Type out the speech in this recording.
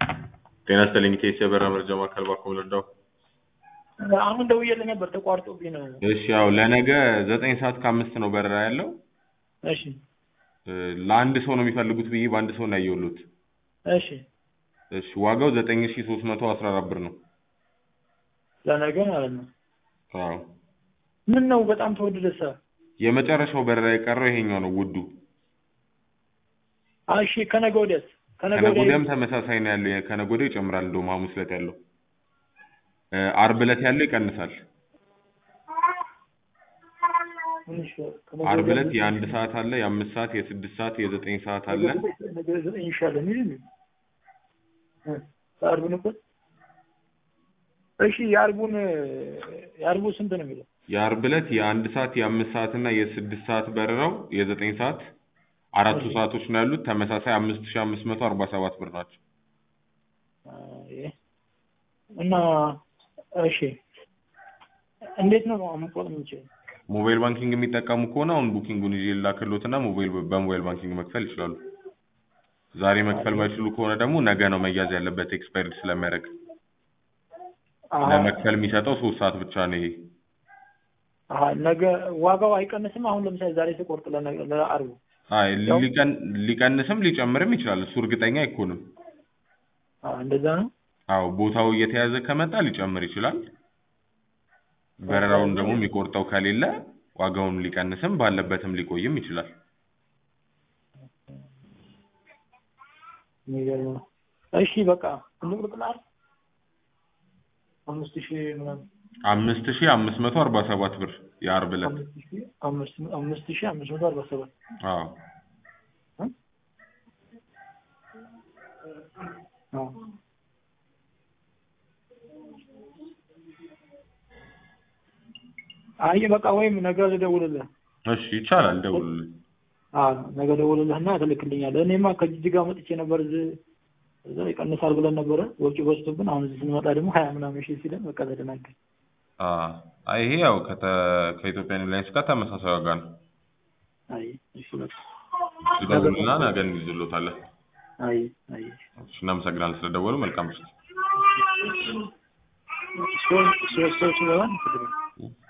ጤና ይስጥልኝ ከኢትዮ የበረራ መረጃ ማዕከል ባኮ ልርዳው? አሁን ደውዬልህ ነበር ተቋርጦብኝ ነው። እሺ ያው ለነገ ዘጠኝ ሰዓት ከአምስት ነው በረራ ያለው። እሺ እ ለአንድ ሰው ነው የሚፈልጉት ብዬ በአንድ ሰው ነው ያየሁት። እሺ እሺ ዋጋው ዘጠኝ ሺ ሶስት መቶ አስራ አራት ብር ነው። ለነገ ማለት ነው። አዎ ምን ነው በጣም ተወደደሳ? የመጨረሻው በረራ የቀረው ይሄኛው ነው ውዱ። አይ እሺ ከነገ ወዲያስ? ከነገ ከነገ ወዲያ ወዲያም ተመሳሳይ ነው ያለው። ከነገ ወዲያ ይጨምራል። እንደውም ሐሙስ ዕለት ያለው እ አርብ ዕለት ያለው ይቀንሳል። ትንሽ ከነገ አርብ ወዲያ ዕለት የአንድ ሰዓት አለ፣ የአምስት ሰዓት፣ የስድስት ሰዓት፣ የዘጠኝ ሰዓት አለ። ነገ ዘጠኝ ይሻላል የሚል ነው። እ የአርቡን እኮ እሺ የአርቡን የአርቡ ስንት ነው የሚለው? የአርብ ዕለት የአንድ ሰዓት፣ የአምስት ሰዓት እና የስድስት ሰዓት በረራው የዘጠኝ ሰዓት አራቱ ሰዓቶች ነው ያሉት። ተመሳሳይ አምስት ሺ አምስት መቶ አርባ ሰባት ብር ናቸው። አይ እና እሺ እንዴት ነው መቆጥ የምንችለው? ሞባይል ባንኪንግ የሚጠቀሙ ከሆነ አሁን ቡኪንጉን ይዤ ላክሎትና ሞባይል በሞባይል ባንኪንግ መክፈል ይችላሉ። ዛሬ መክፈል ማይችሉ ከሆነ ደግሞ ነገ ነው መያዝ ያለበት ኤክስፓየርድ ስለሚያደርግ። አሀ ለመክፈል የሚሰጠው ሶስት ሰዓት ብቻ ነው ይሄ። አሀ ነገ ዋጋው አይቀንስም? አሁን ለምሳሌ ዛሬ ስቆርጥ ለነገ ለአርቡ አይ ያው- ሊቀን- ሊቀንስም ሊጨምርም ይችላል። እሱ እርግጠኛ አይኮንም። አዎ እንደዛ ነው። አዎ ቦታው እየተያዘ ከመጣ ሊጨምር ይችላል። በረራውን ደግሞ የሚቆርጠው ከሌለ ዋጋውን ሊቀንስም ባለበትም ሊቆይም ይችላል። የሚገርም ነው። እሺ በቃ እንቁርጥላል አምስት ሺህ ምናምን አምስት ሺ አምስት መቶ አርባ ሰባት ብር የአርብ ዕለት አምስት ሺህ አምስት አምስት ሺህ አምስት መቶ አርባ ሰባት አዎ አዎ አይ በቃ ወይም ነገ ልደውልልህ። እሺ ይቻላል። ደውሉልኝ። አዎ ነገ ደውልልህና ትልክልኛለህ። እኔማ ከጅጅጋ መጥቼ ነበር እዚህ እዛ ይቀንሳል ብለን ነበረ ወጪ በዝቶብን፣ አሁን እዚህ ስንመጣ ደግሞ ሀያ ምናምን ሺህ ሲለን በቃ ተደናገር። አዎ አይ ይሄ ያው ከተ- ከኢትዮጵያ ኤርላይንስ ጋር ተመሳሳይ ዋጋ ነው። አይ እሺ በቃ ይደውሉና ነገ እንይዝሎታለን። አይ አይ እሺ እናመሰግናለን ስለደወሉ። መልካም ምሽት። ሶስት ሶስት ሰዎች ስለሆን